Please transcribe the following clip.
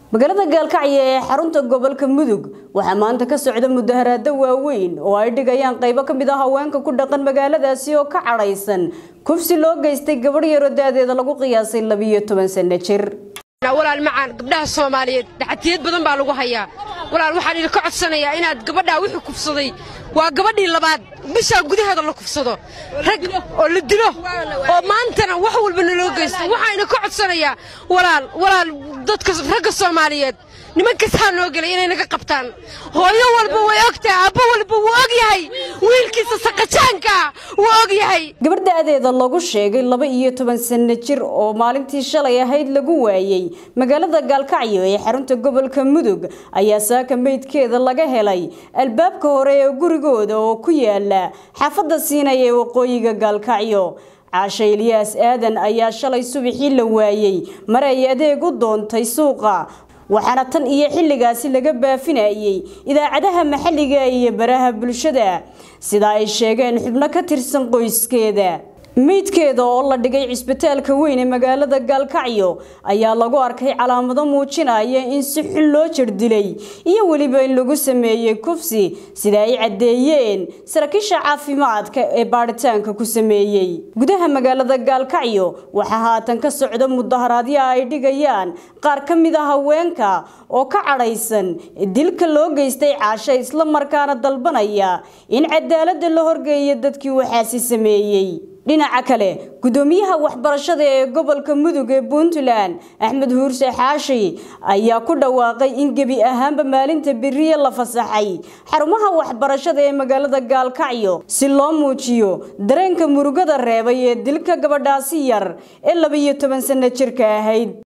magaalada gaalkacyo ee xarunta gobolka mudug waxaa maanta ka socda mudaharaado waaweyn oo ay dhigayaan qaybo ka mid ah haweenka ku dhaqan magaaladaasi oo ka cadhaysan kufsi loo geystay gabadh yaroo da-deeda lagu qiyaasay labiyo toban sano jir walaal macaan gabdhaha soomaaliyeed dhaxatiyad badan baa lagu hayaa walaal waxaan idinka codsanayaa inaad gabadhaa wixii kufsaday waa gabadhii labaad bishaa gudaheeda la kufsado rag oo la dilo oo maantana wax walba naloo geysto waxaan idinka codsanayaa walaal walaal dadka ragga soomaaliyeed nimankasaa noo gelay inay naga qabtaan hooyo walba way ogtahay aabbo walba wuu og yahay wiilkiisa saqajaankaa wuu og yahay gabadh da-deeda lagu sheegay laba iyo toban sano jir oo maalintii shalay ahayd lagu waayey magaalada gaalkacyo ee xarunta gobolka mudug ayaa saaka meydkeeda laga helay albaabka hore ee gurigooda oo ku yaala xaafadda siinaya ee waqooyiga gaalkacyo caashe ilyaas aadan ayaa shalay subaxii la waayey mar ay adeeg u doontay suuqa waxaana tan iyo xilligaasi laga baafinayay idaacadaha maxalliga iyo baraha bulshada sida ay sheegeen xubno ka tirsan qoyskeeda meydkeeda oo la dhigay cisbitaalka weyn ee magaalada gaalkacyo ayaa lagu arkay calaamado muujinaya in si xun loo jirdilay iyo weliba in lagu sameeyey kufsi sida ay caddeeyeen saraakiisha caafimaadka ee baadhitaanka ku sameeyey gudaha magaalada gaalkacyo waxaa haatan ka socda mudaharaadyo ay dhigayaan qaar ka mid a haweenka oo ka cadhaysan dilka loo geystay caasho isla markaana dalbanaya in cadaaladda la horgeeyo dadkii waxaasi sameeyey dhinaca kale gudoomiyaha waxbarashada ee gobolka mudug ee puntland axmed huurse xaashi ayaa ku dhawaaqay in gebi ahaanba maalinta beriye la fasaxay xarumaha waxbarashada ee magaalada gaalkacyo si loo muujiyo dareenka murugada reebay ee dilka gabadhaasi yar ee labiyo toban sano jirka ahayd